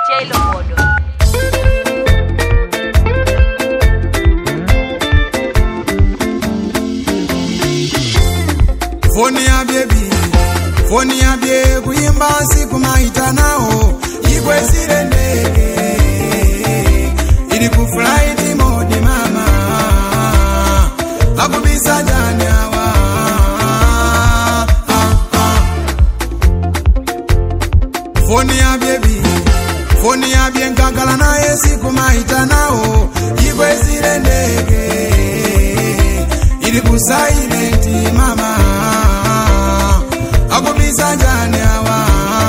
DJ Lobodo. foni ya bebi foni ya bye kuyimba siku maita nao ikwesire ndege ili kufulaiti modi mama akubisa jani awa ah, ah. foni ya bebi foni ya bye nkakala naye siku maita nao ikwesire ndege ili kusailenti mama akubisa jani awa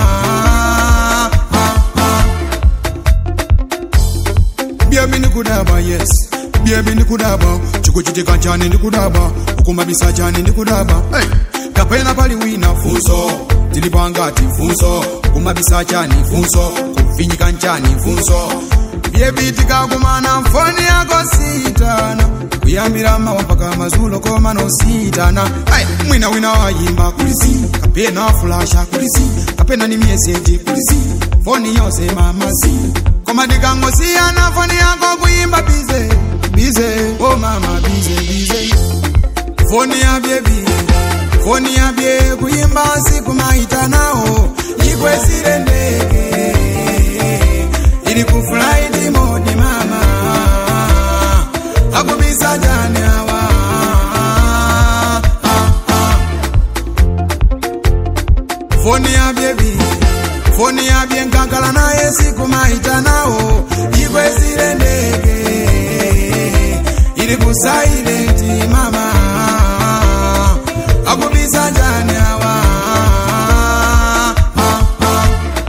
byebi nikudaba yes byebi nikudaba chikuchitika chani ndikudaba ukumabisa chani ndikudaba hey. kapena pali wina funso tilipangati funso kumabisa chani funso kufinyika nchani funso byebitika kumana foni yako sitana kuyambira mawa mpaka mazulo koma nositana hey. mwina wina wayimba kulisi kapena fulasha kulisi kapena ni mieseji kulisi foni yose mamasi koma ndikangosiyana foni yako kuyimba bize bize o oh mama bize bize foni ya byebi foni ya bye kuyimba siku maita nao ikwesire ndege ili kufulaiti modi mama akubisa jani awa ah, ah. foni ya byebi foni ya bye nkakala naye siku maita nao ikwesire ndege ili kusailenti mama akubisa jani awa ah, ah.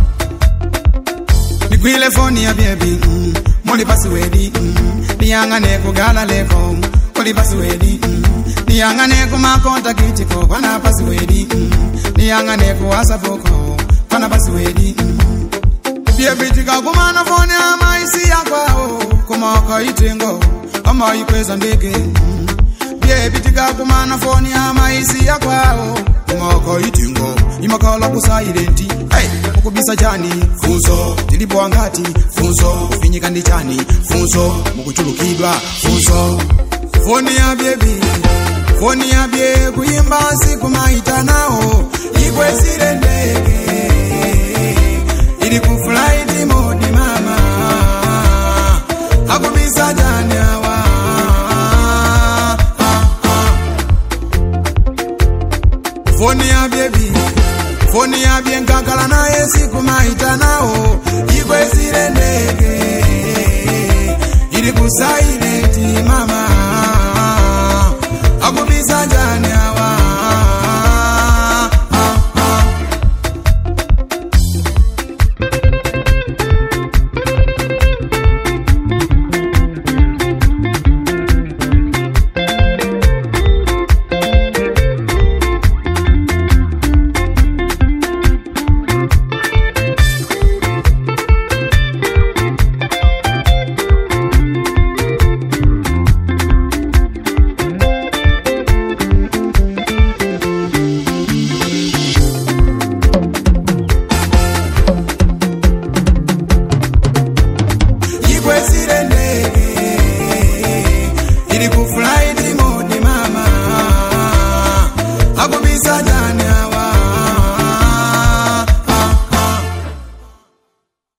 nikwile foni ya byebi mm, muli pasiwedi mm, niyang'ane kugala leko kuli pasiwedi mm, niyang'ane kumakontakitiko kwana pasiwedi mm, niyang'ane kuwasapoko kwana pasiwedi mm. byebitika kumana foni amaisi yakwao kumakaitengo amaikweza ndege mm. byebitika kumana foni amaisi yakwao kumakaitengo imakala kusailenti hey, mukubisa chani funso tilipo angati funso kufinyika ndi chani funso mukuchulukidwa funso foni ya byebi foni ya bye kuyimba siku maita nao ikwesire ndege